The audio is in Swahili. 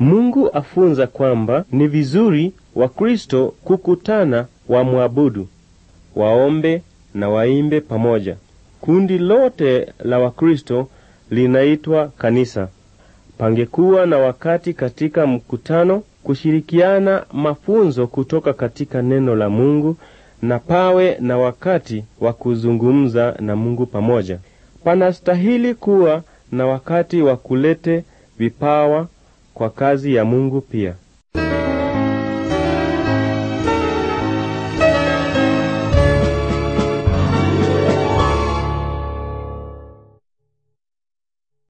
Mungu afunza kwamba ni vizuri Wakristo kukutana wamwabudu, waombe na waimbe pamoja. Kundi lote la Wakristo linaitwa kanisa. Pangekuwa na wakati katika mkutano kushirikiana mafunzo kutoka katika neno la Mungu na pawe na wakati wa kuzungumza na Mungu pamoja. Panastahili kuwa na wakati wa kulete vipawa kwa kazi ya Mungu pia.